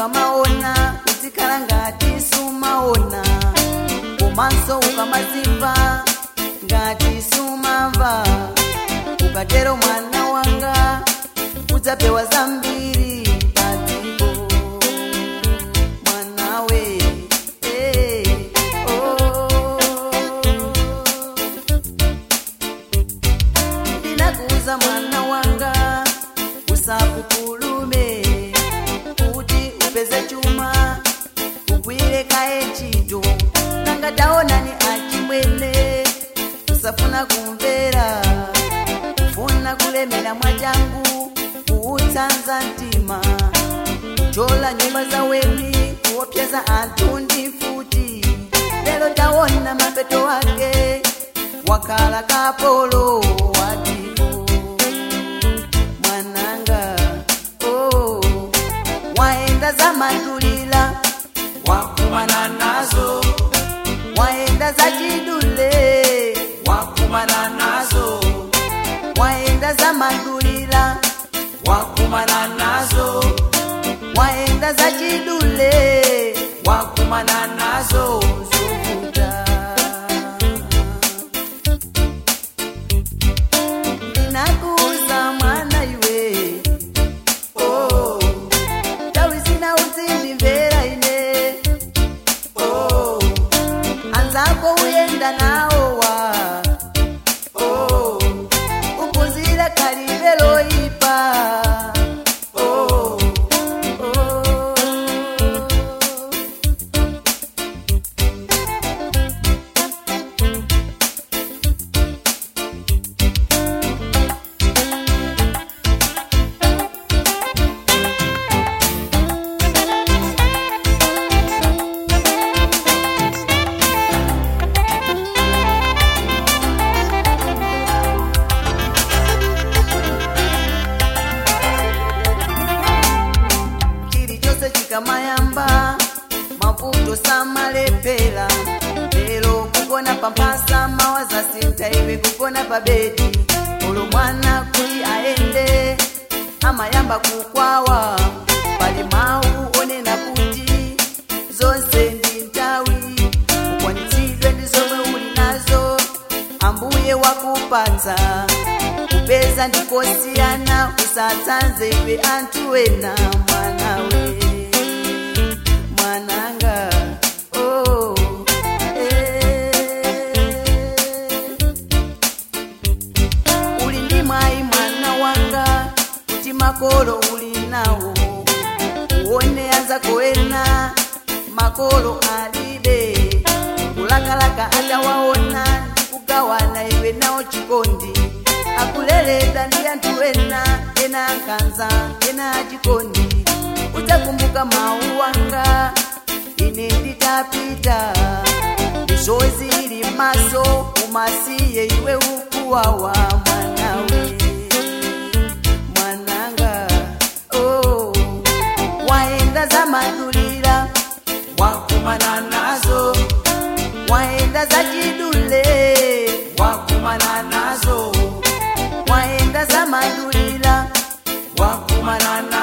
ukamaona uzikhala ngati sumaona komanso ukamazimva ngati sumamva ukatero mwana wanga udzapewa zambiri padziko mwanawe eh, oh. ndinakuuza mwana wanga usapupulume kuti upeze chuma ugwire kaye ntchito nanga taonani achimwene usafuna kumvera kufuna kulemera mwachangu kuutsanza mtima kuchola nyumba za weni kuopseza anthu ndi mfuti lero taona mapeto wake wakhala kapolo watipo mwananga oh, waenda za mandulila wakumana nazo waenda za chidule wakumana nazo waenda za mandulila wakumana nazo waenda za chidule wakumana nazo zovuta ndinakuuza mwana iwe oh, tawi zina uzindimvera ine oh, anzako uyenda nawowa oh, uphunzire khalidwe loyipa oh, oh. chilichonse chikamayamba mavuto samalepera lero kugona pamphasa mawaza sintha iwe kugona pa bedi olo mwana kuti aende amayamba kukwawa pali mawu onena kuti zonse ndi nthawi ukwanitsidwe ndi zomwe uli nazo ambuye wakupatsa kupeza ndikosiyana usatsanze iwe anthu ena mwanawe mwananga oh, eh. uli ndi mwayi mwana wanga kuti makolo uli nawo uone anzako ena makolo alibe kulakalaka atawaona ndikugawana iwe nawo chikondi akuleredwa ndi anthu ena ena ankhanza ena achikondi udzakumbuka mawu wanga ine nditapita mizozi ili maso umasiye iwe ukuwawa mwanawe mwananga oh, waenda za mandulira wakumana nazo waenda za chidule wakumana nazo waenda za mandulira wakumana